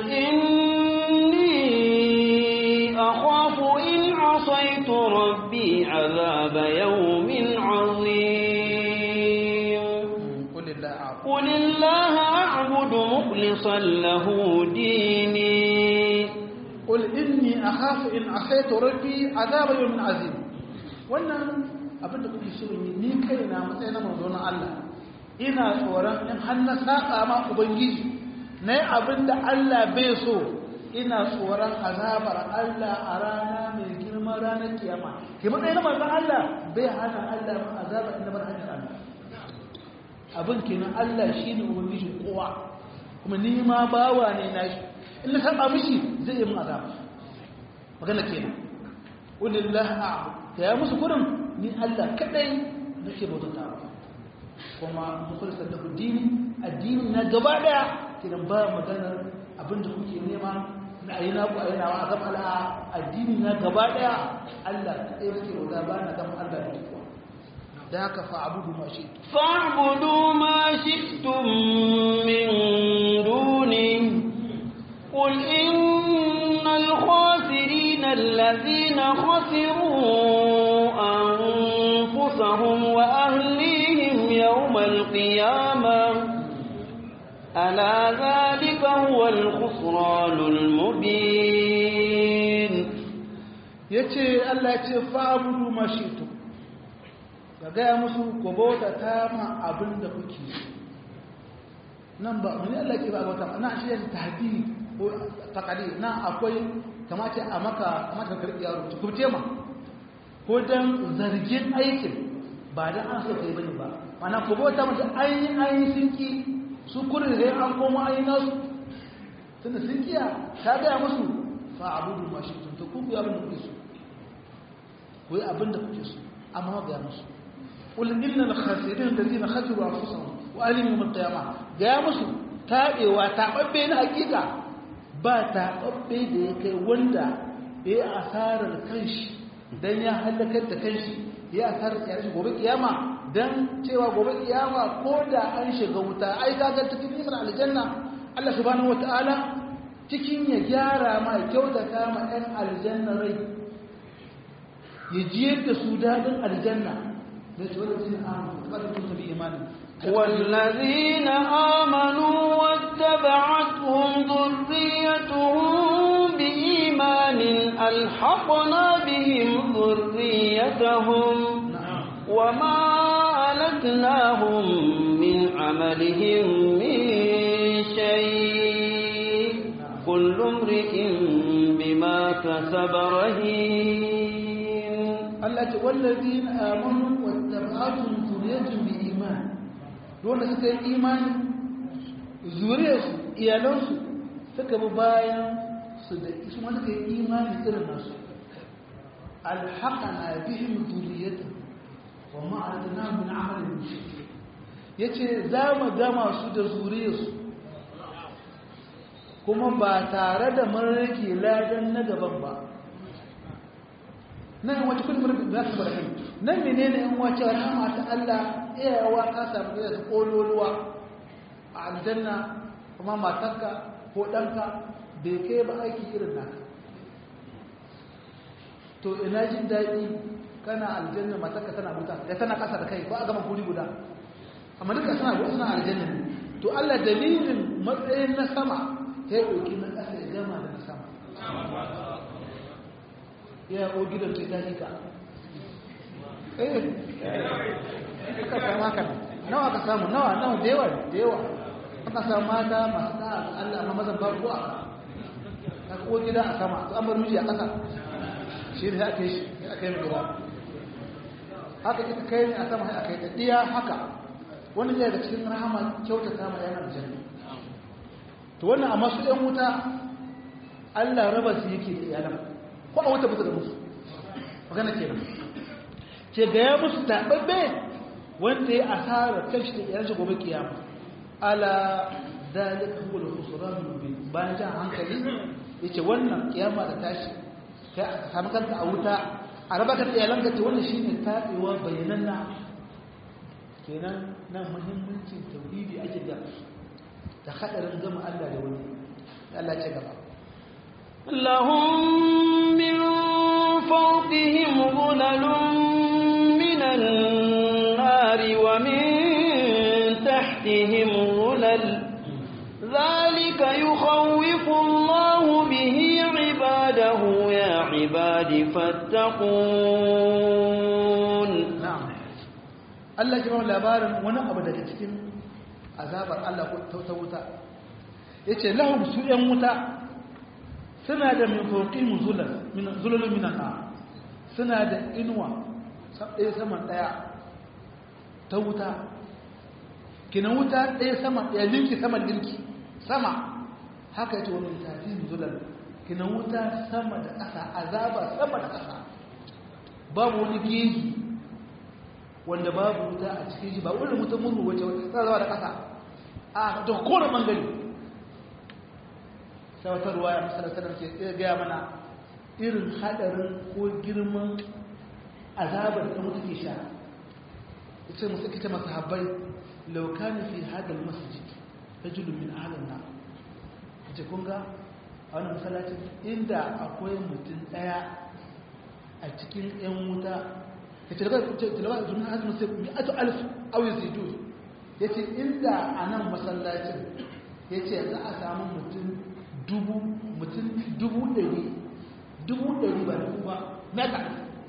إني أخاف إن عصيت ربي عذاب يوم عظيم قل الله a'lam قل الله أعبد مخلصا له ديني قل إني أخاف إن عصيت ربي عذاب يوم عظيم wannan abin da kuke shirin yi ni kaina matsayin na manzo na Allah ina tsoron in har na saka ma ubangiji na yi abin da Allah bai so ina tsoron azabar Allah a rana mai girma ranar kiyama ke matsayin na manzo Allah bai hana Allah ma azabar inda bar hanyar Allah abin kenan Allah shine ubangijin kowa kuma ni ma bawa ne na shi in na saba mishi zai yi mun azaba magana kenan ulillahi a'budu ta ya musu gurin ni Allah kadai nake bautata kuma mukhlisar da dini addini na gaba daya kidan ba maganar abinda kuke nema na ayi na ku ayi na wa gaba ala addini na gaba daya Allah kadai nake bauta ba na gaba Allah da kowa da haka fa abudu ma shi فاعبدوا ما شئتم من دونه قل إن الخاسرين الذين خسروا أنفسهم وأهليهم يوم القيامة ألا ذلك هو الخسران المبين yace Allah ya ce fa abudu ma shi ka gaya musu ku bauta ta ma abin da kuke so nan ba wani Allah ke ba bauta na shi yadda tahdidi ko takadi nan akwai kamata a maka kamata ka karɓi yaro ku ce ma ko dan zargin aikin ba dan an so kai bane ba mana ku bauta mata ainihin ainihin sun ki su kurin da an koma ainihin nasu tunda sun kiya ta gaya musu fa abudu ma shi tun to ku yi abin da kuke so ku yi abin da kuke so amma ga musu قل إن الخاسرين الذين خسروا أنفسهم وأهلهم يوم القيامة ga musu taɓewa taɓaɓɓe na hakika ba taɓaɓɓe da ya kai wanda ya yi asarar kanshi don ya halakar da kanshi ya asarar yare shi gobe kiyama don cewa gobe kiyama ko da an shiga wuta ai kaga cikin nimar aljanna Allah subhanahu wataala cikin ya gyara ma ya kyautata ma ɗan aljanna rai ya jiyar da su daɗin aljanna والذين آمنوا واتبعتهم ذريتهم بإيمان ألحقنا بهم ذريتهم وما ألتناهم من عملهم من شيء كل امرئ بما كسب رهين Allah ce wallazi amanu wa tabi'atun zuriyatun bi iman dole suka yi imani zuriyarsu iyalansu suka bi bayan su da su ma suka yi imani irin nasu alhaqana bihim zuriyatun wa ma adna min amalin mushrik yace za mu gama su da zuriyarsu kuma ba tare da mun rage ladan na gaban ba nan wata kullum rabbi ba su barahim nan menene in wace rahama ta Allah iyawa ka samu da su kololuwa a aljanna kuma matarka ko danka bai kai ba aiki irin naka to ina jin daɗi kana aljanna matarka tana buta ya tana kasa da kai ko a gama kuri guda amma duka suna guda suna aljanna ne to Allah dalilin matsayin na sama ya ɗauki na ƙasa ya gama da na sama ya o gidan ce ta hika eh ka samu haka nawa ka samu nawa nawa da yawa da yawa aka samu mata masu da Allah amma mazan babu a ka ko gida a sama to an bar miji a ƙasa shi ne aka yi aka yi gida haka ita kai ne a sama sai aka yi diya haka wani ne daga cikin rahama kyautata ma yana aljanna to wannan amma su ɗan wuta Allah raba su yake da iyalan ko a wuta bisa da musu magana kenan ce ga ya musu taɓaɓɓe wanda ya asara kanshi da iyalansa gobe kiyama ala dalika huwa al-khusran mubin bayan jan hankali yace wannan kiyama da tashi kai a samu kanka a wuta a raba ka da iyalanka ce wannan shine tabewa bayananna kenan nan muhimmancin tauhidi ake da da hadarin gama Allah da wani Allah ce gaba لهم من فوقهم ظلل من النار ومن تحتهم ظلل ذلك يخوف الله به عباده يا عباد فاتقون na'am Allah ya ba labarin wani abu daga cikin azabar Allah ko ta wuta yace lahum su yan wuta suna da min fawqihim zulal min zulal min an suna da inuwa ɗaya saman ɗaya ta wuta kinan wuta ɗaya sama ɗaya linki saman linki sama haka yace wani tafi zulal kinan wuta sama da ƙasa azaba sama da ƙasa babu wani geji wanda babu wuta a cikin shi ba wani mutum murru wace tsarawa da ƙasa a da kowane ɓangare sai wata ruwa ya masarar sanar ke tsaye gaya mana irin haɗarin ko girman azabar da mutu ke sha ita musu kita masu habbai laukani fi hadal masjid rajulun min ahalin na ita kun ga a wani masallacin inda akwai mutum ɗaya a cikin 'yan wuta ya ce talabar zumin azumin sai bi atu alif auyi zidu ya ce inda a nan masallacin ya ce za a samu mutum dubu mutum dubu ɗari dubu ɗari ba dubu ba mega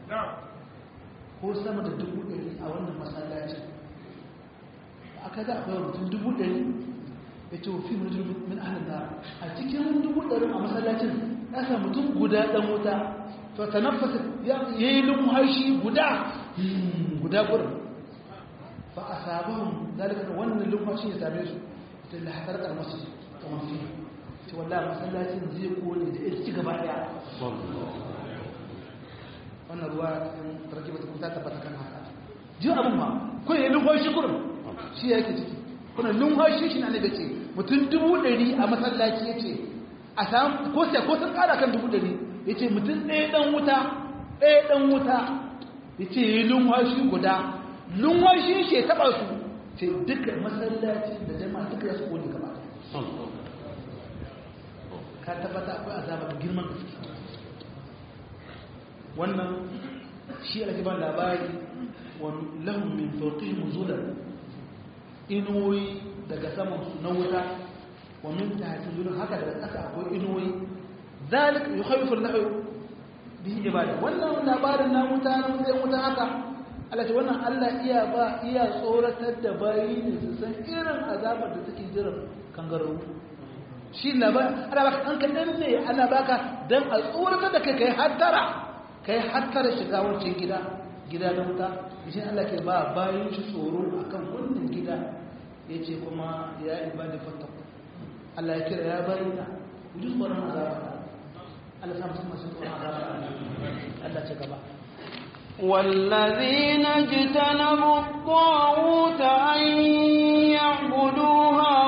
ko sama da dubu ɗari a wannan masallacin aka za a kawai mutum dubu ɗari ya ce wafi mutum min ahalin da a cikin dubu ɗari a masallacin ya sa mutum guda ɗan wuta to ta nafasa ya yi lumhashi guda guda gurin fa a sabon zalika da wannan lumhashi ya same su ta lahatar karmasu ta mafi ce wallahi masallacin zai kone da ya ci gaba daya wannan ruwa tarki bata kuta tabbata kan haka jin abin ma ko ya lumhashi gurin shi ya yake ciki kuna lumhashi shi na ne ce mutum dubu ɗari a masallaci ya ce a samu ko sai ko sun ƙara kan dubu ɗari ya ce mutum ɗaya ɗan wuta ɗaya ɗan wuta ya ce yi lunwashi guda lunwashi shi ya taɓa su ce duka masallaci da jama'a duka ya su kone gaba ka tabbata akwai azaba da girman gaske wannan shi ake ban labari wa lahum min fawqihim zulal inuwoyi daga saman su na wuta wa min tahtihim zulal haka daga ƙasa akwai inuwoyi ذلك يخوف الله به عباده wannan labarin na mutanen sai mutan haka Allah ce wannan Allah iya ba iya tsoratar da bayi ne su san irin azabar da take jiran kangarau shi labarin ana baka an kadan ne ana baka dan a tsoratar da kai kai hattara kai hattara shiga wancan gida gida da wuta shi Allah ke ba bayan shi tsoro akan wannan gida yace kuma ya ibadi fattaku Allah ya kira ya bayyana ku ji tsoron azaba Allah sa mutum masu tsoron azaba Allah ce gaba والذين اجتنبوا الطاغوت أن يعبدوها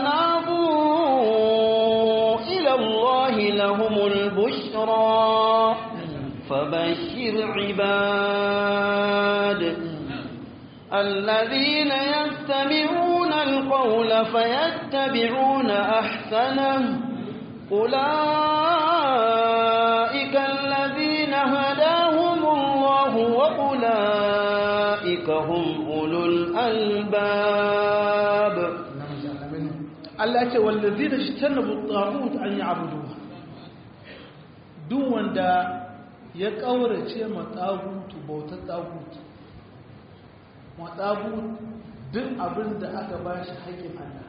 وأنابوا إلى الله لهم البشرى فبشر عباد الذين يستمعون القول فيتبعون أحسنه أولئك الذين هداهم الله وأولئك هم أولو الألباب Allah ce wallazi da shi tannabu tagut an yi abudu duk wanda ya ƙaurace ma tagutu bautar tagutu ma tagut duk abin da aka ba shi haƙƙin Allah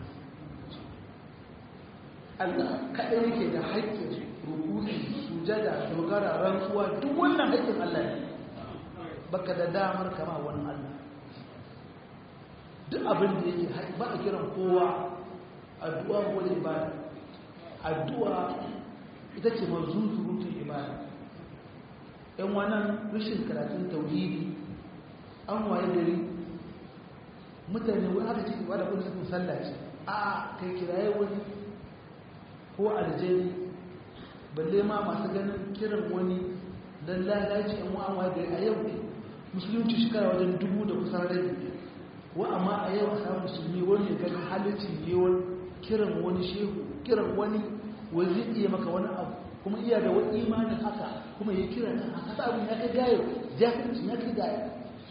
Allah kaɗai yake da haƙƙin rukuki sujada dogara rantsuwa duk wannan haƙƙin Allah ne baka da damar kama wani Allah duk abin da yake ba a kiran kowa addu'a ko ibada addu'a ita ce mazuzurutun ibada yan wannan rashin karatun tauhidi an waye gari mutane wani aka ce ibada kun sun sallaci a kai kiraye wani ko aljani balle ma masu ganin kiran wani don lalaci yan wa'an waye gari a yau musulunci shekara wajen dubu da kusan rabi wa amma a yau a samun musulmi wani ya ganin halittin yewon kiran wani shehu kiran wani wani zai iya maka wani abu kuma iya da wani imanin haka kuma ya kira nan a kasa abin ya kai gayo jahilci ya kai gayo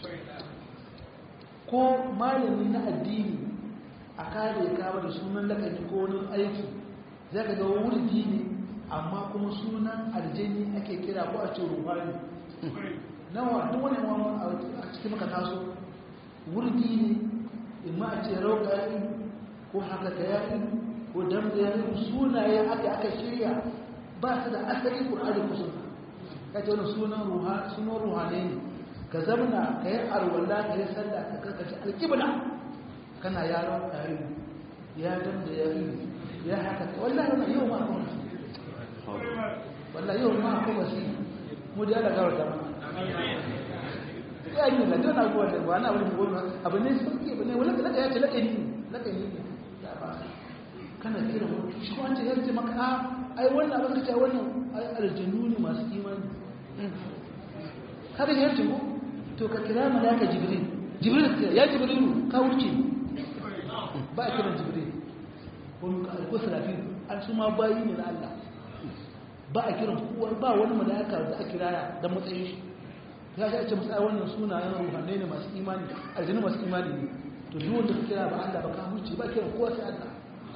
ko malami na addini a kare kama da sunan lakani ko wani aiki za ka ga wurdi ne amma kuma sunan aljani ake kira ko a ce ruhani nawa duk wani wani a cikin maka taso wurdi ne imma a ce rauka ko haka ta yaƙi ko dam da yaƙi sunaye aka aka shirya ba su da asali ƙur'ani ko sunna ka ce wani sunan ruha sunan ruhane ne ka zamana ka yi arwalla ka yi sallah ka karkace alƙibla kana yaron ƙari ya dam da yaƙi ya haka ta wallahi wannan yau ma kuma wallahi yau ma kuma shi mu da ya gawar da ya yi na dona ko da ba na wani gona abu ne sauke ba ne wala da ya ce lakani lakani ne kana kira wani shi ko an ce yarce maka a ai wannan abin kace wannan aljanu ne masu imani kada ya yarce ko to ka kira malaka jibril jibril ya jibril ka wuce ba a kiran jibril ko ka ko sarafi an su ma bayi ne na Allah ba a kiran kowa ba wani malaka da aka kira da matsayin shi ya ga ce musa wannan sunayen ruhanai ne masu imani aljanu masu imani ne to duk wanda ka kira ba Allah ba ka huce ba kiran kowa sai Allah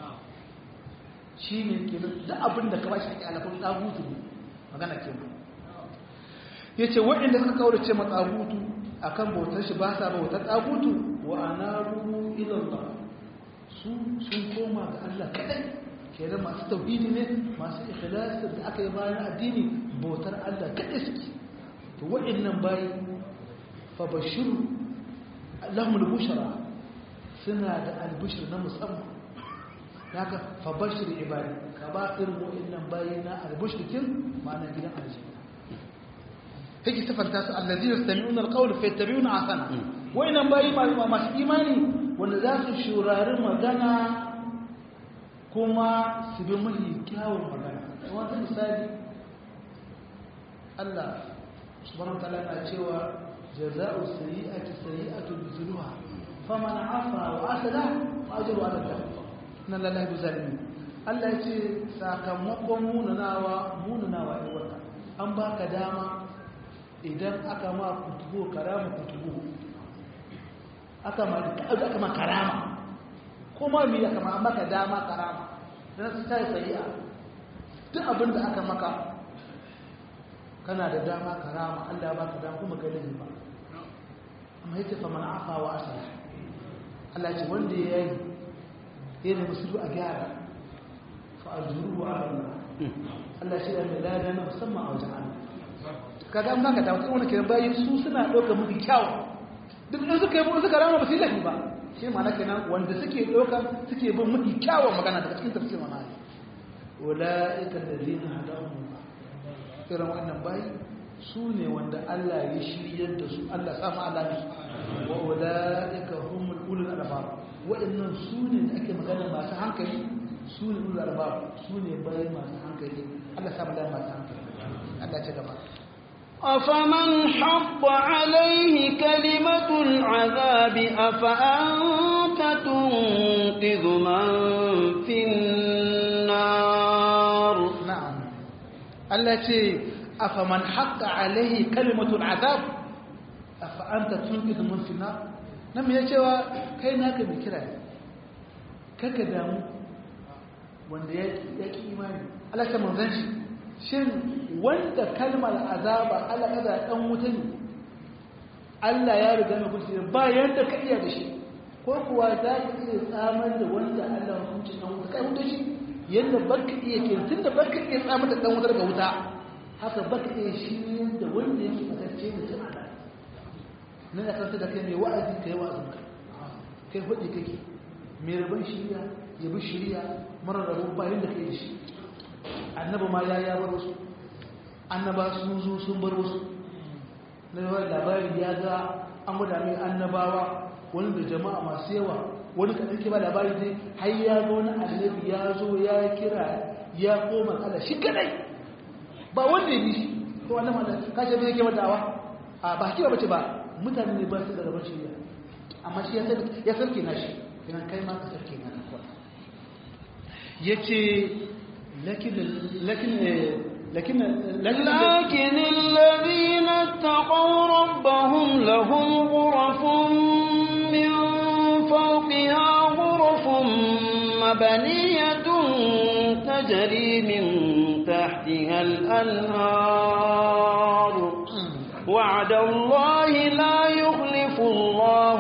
shi ne kenan duk abin da ka ba shi ake alafin tsagutu ne magana ke ya ce waɗanda suka kaurace ma tsagutu a kan bautar shi ba sa bautar tsagutu wa ana ruru ilallah su sun koma ga Allah kaɗai kenan masu tauhidi ne masu ikhlasi da aka yi bayan addini bautar Allah kaɗai suke to waɗannan bayi fa bashiru lahumul bushara suna da albushir na musamman haka fabashir ibadi ka ba irin wa'annan bayina albashrikin ma'ana gidan aljanna take sifanta su allazina yastami'una alqawla fayattabi'una ahsana wa'annan bayi ma masu imani wanda za su shurari magana kuma su bi mahi kyawun magana wata misali Allah subhanahu wa ta'ala na cewa jaza'u sayyi'ati sayyi'atu mithluha faman 'afa wa asala fa ajru 'ala Allah na lalai zalimi Allah ya ce sakamakon munanawa munanawa ya wata an ba ka dama idan aka ma kutubo karama kutubo aka ma aka ma karama kuma mi aka ma maka dama karama dan su ta sayi'a duk abin da aka maka kana da dama karama Allah ya baka dama kuma kai ba amma yace fa man afa wa asala Allah ya ce wanda yayi yana musulun a gyara fa'ajuru a Allah Allah shi da lada na musamman a wajen Allah kaga an baka da wani kiran bayi su suna ɗaukar mafi kyawu duk in suka yi suka rama ba su yi lafi ba shi ma kenan wanda suke ɗauka suke bin mafi kyawun magana daga cikin tafsir mana ne ula'ika allazina hadahum irin wannan bayi su ne wanda Allah ya shiryar da su Allah samu Allah ne wa ula'ika humul ulul albab wa'annan su ne da ake magana masu hankali su ne ulul albab su ne bayi masu hankali Allah samu Allah masu hankali Allah ya ci gaba أفمن حق عليه كلمة العذاب أفأنت تنقذ من في النار نعم التي أفمن حق عليه كلمة العذاب أفأنت تنقذ من في النار نعم يا جوا كي ناك بكرة كك دامو wanda ya ki imani Allah ta manzan shi shin wanda kalmar azaba Allah kaza dan wuta ne Allah ya riga mai kuci ba yanda ka iya da shi ko kuwa za ka iya tsamar da wanda Allah ya hukunci dan wuta kai wuta shi yanda baka iya ke tunda baka iya tsamar da dan wuta daga wuta haka baka iya shi da wanda yake fatacce da tun Allah nan da kanta da kai mai wa'azi kai wa'azin ka kai hudi kake mai rabon shiriya ya bi shiriya mara rabo bayan da kai da shi annaba ma ya ya bar wasu annaba sun zo sun bar wasu na yawan labari ya ga an gwada mai annabawa wani da jama'a masu yawa wani kaɗan ke ba labari dai har ya ga wani annabi ya zo ya kira ya koma kala shi kadai ba wanda ya bi shi ko wannan ma ka ce bai ke madawa a ba kiwa bace ba mutane ne ba su da rabon shirya amma shi ya sarke na shi idan kai ma ka sarke na kan yace لكن لكن لكن لكن الذين اتقوا ربهم لهم غرف من فوقها غرف مبنية تجري من تحتها الأنهار وعد الله لا يخلف الله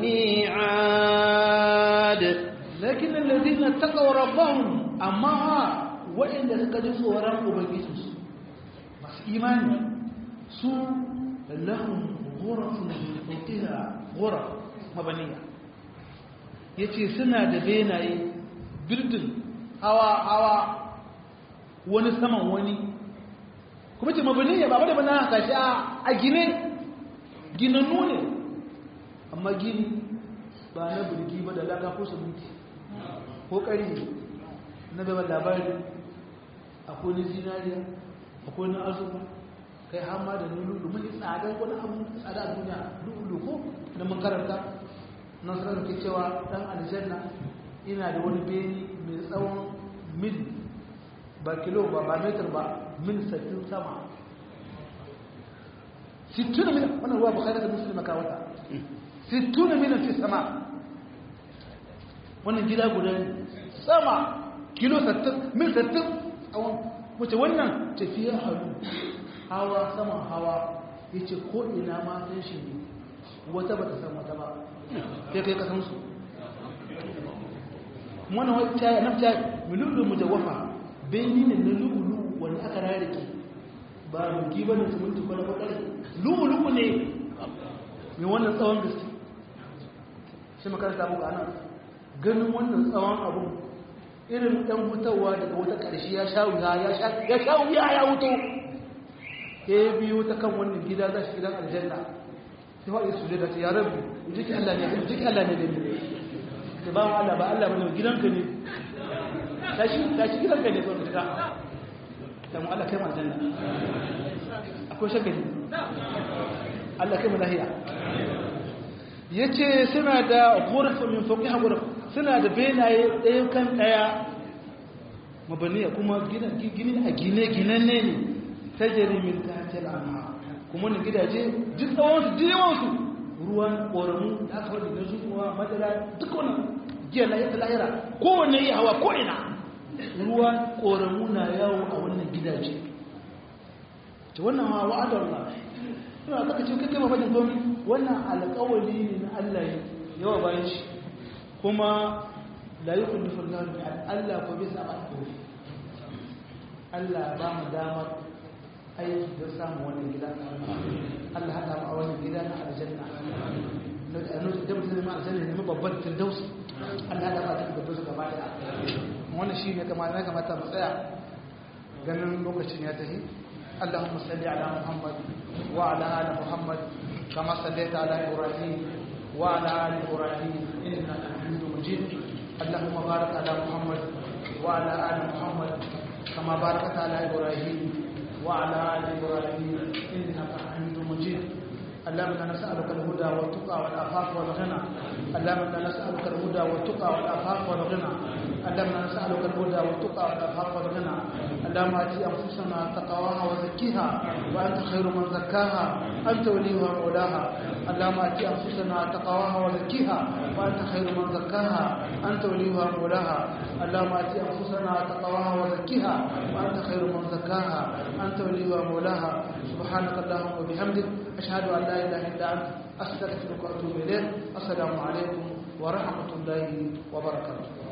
الميعاد لكن الذين اتقوا ربهم أما waɗanda suka ji tsoron ubangijinsu masu imani su lahun gorafin fauƙiha goraf mabaniya ya ce suna da benaye birdin hawa-hawa wani saman wani kuma ce mabaniya ba wadda bana haka shi a gine ginannu ne amma gini ba na birgi ba da laka ko sabuti ko ƙari na gaba labari akwai na zinariya akwai na azurfa kai hama da lulu mun yi tsadar wani abu tsada a duniya lulu ko na mun karanta nan sanar ke cewa dan aljanna ina da wani beni mai tsawon mil ba kilo ba ba metar ba mil sattin sama sittuna mil wannan ruwa bukhari da muslim ka wata sittuna mil fi sama wannan gida guda sama kilo sattin mil sattin tsawon wace wannan tafiya halu hawa saman hawa ya ce ko ina ma san shi ne wata ba ta san wata ba sai kai kasansu wannan wata ya nafta milulu mujawwafa beni ne na lulu wanda aka rarrake ba rugi ba ne su minti kwana bakare lulu ne mai wannan tsawon gaske shi makaranta abu ana ganin wannan tsawon abu irin ɗan hutawa daga wata ƙarshe ya sha wuya ya sha wuya ya wuto ya biyo ta kan wannan gida za shi gidan aljanna sai faɗi su daga ta ya rabu jiki Allah ne jiki Allah ne da ni da ba Allah ba Allah bane gidanka ne tashi tashi gidanka ne kawai ta ta mu Allah kai mu aljanna akwai shagali Allah kai mu lahiya yace suna da ghurfa min fawqiha ghurfa suna da benaye ɗaya kan ɗaya mabaniya kuma gini a gine-ginen ne ne ta jarimin ta hajjar amma kuma na gidaje duk tsawonsu duk yawansu ruwan ƙoramu da aka wadda na zuwa madara duk wani giya na yata lahira kowanne iya hawa ko'ina ruwan ƙoramu na yawo a wannan gidaje ta wannan hawa wa'adar na suna kaka ce kai mafajin komi wannan alƙawali ne na allah yawa bayan shi kuma la yi kulli fulani bi Allah ko bisa alƙawari Allah ba mu damar aiki don samun wannan gida Allah haɗa mu a wannan gida na aljanna da mutum zama aljanna ne babban firdausi Allah haɗa mu a firdausi gaba da wannan shi ne kamata na kamata mu tsaya ganin lokacin ya tafi اللهم صل على محمد وعلى ال محمد كما صليت على ابراهيم وعلى ال ابراهيم انك حميد مجيد اللهم بارك على محمد وعلى ال محمد كما باركت على ابراهيم وعلى ال ابراهيم انك حميد مجيد اللهم انا نسالك الهدى والتقى والعفاف والغنى اللهم انا نسالك الهدى والتقى والعفاف والغنى اللهم انا نسالك الهدى والتقى والعفاف والغنى اللهم ات انفسنا تقواها وزكيها وانت خير من زكاها انت وليها ومولاها اللهم ات انفسنا تقواها وزكيها وانت خير من زكاها انت وليها ومولاها اللهم ات انفسنا تقواها وزكيها وانت خير من زكاها انت وليها ومولاها سبحانك اللهم وبحمدك اشهد ان لا اله الا انت استغفرك واتوب اليك السلام عليكم ورحمه الله وبركاته